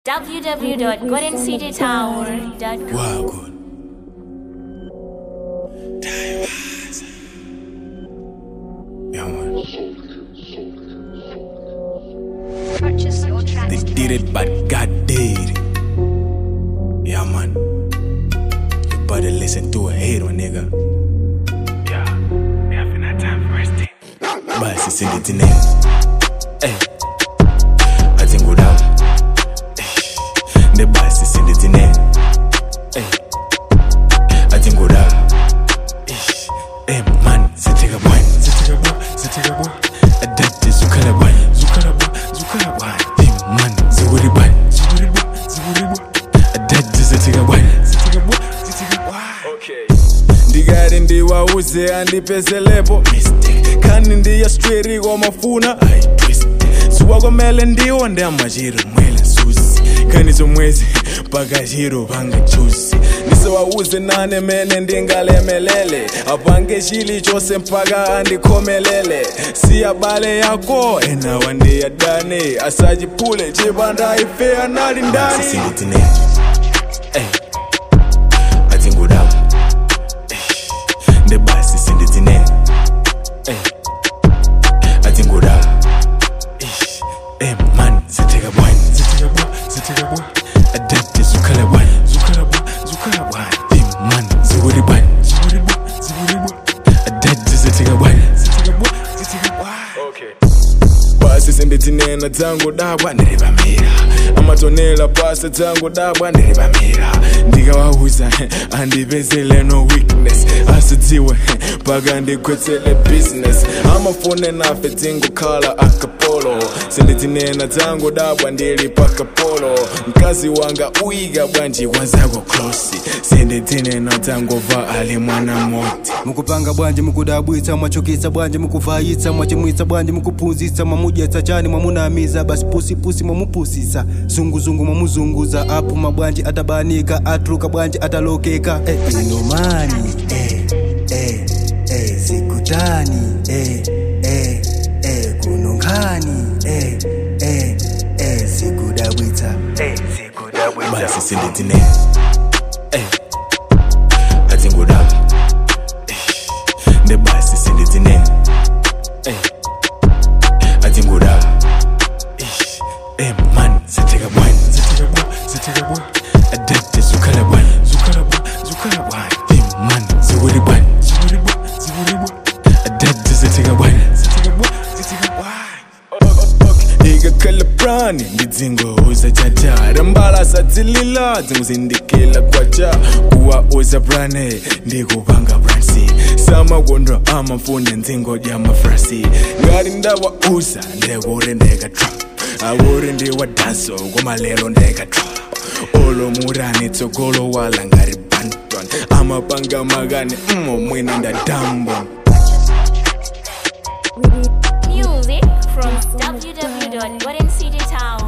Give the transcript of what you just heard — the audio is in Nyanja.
www.goldencitytower.com. Wow, good. Yeah, man. Purchase your They tracks did today. it, but God did it. Yeah, man. You better listen to a hater, nigga. Yeah, we having that time for resting. Basi send it in there. Hey. I think good out. The basi send it in there. Hey. I think good out. Hey, man, sitting up one. Sitting up one. Sitting up one. Adapt is Zukala one. Zukala one. Zukala one. Hey, man, Zuri one. Zuri one. Zuri one. Adapt is sitting up one. Sitting up one. Sitting up one. Okay. ndikati ndiwauze andipezelepo mistake khani ndiya straight kwamafuna ayitwist zuwa kwamele ndiwo ndamachiro mwele nsusi khani zomwezi pakachiro pangachusi ndisewauze nane mene ndingalemelele apange chili chose mpaka andikhomelele siyabale yako enawa ndiyadane asachiphule chipanda ife anali ndani Hey. atingudaba the bus is in the tine atingudaba Eh man ziteka bwan ziteka bwan ziteka bwan adapt zukala bwan zukala bwan zukala bwan Eh man ziwuri bwan ziwuri bwan ziwuri bwan adapt ziteka bwan ziteka bwan ziteka bwan okay pasi sendithinena dzangu dabwa ndirivamira amatonela pasi dzangu dabwa ndirivamira ndikawauza andipezele no weakness asidziwe paka ndikwetsele business amafune nafe dzingukhala akapolo sendithinena dzangu dabwa ndili pakapolo mkazi wanga uyika bwanji wazako klosi sendithinena dzangova ali mwana moti mukupanga bwanje mukudabwitsa mwachokitsa bwanje mukuvayitsa mwachimwitsa bwanje mukuphunzitsa mwamudyetsa chani mwamunamiza basi pusipusi mwamupusisa zunguzungu mwamuzunguza apu mabwanji atabanika atuluka bwanji atalokeka eh, inomani eh, eh, eh, sikutani eh, eh, eh, kunonkhani eh, eh, eh, sikudabwitsa eh, sikudabwitsa basi sinditine Eh. atingudaba the basi sinditine Eh. atingudaba Eh, man ziteka bwan ziteka bwan ziteka bwan adapt zukala bwan zukala bwan zukala bwan Eh, man ziwuri bwan ziwuri bwan ziwuri bwan adapt ziteka bwan ziteka bwan ziteka bwan ikakhala prani ndidzingohuza chachara mbala sadzilila dzinguzindikila kwacha kuwa uza prane ndikupanga bransi samakondo amafunde ndzingodya mafrasi ngati ndawauza ndekuri ndekatra awuri ndiwadaso kumalero ndekatra olomurani tsogolo wala ngari banton amapanga makani mmo mwina ndadambon Music from www.goldencitytower.com.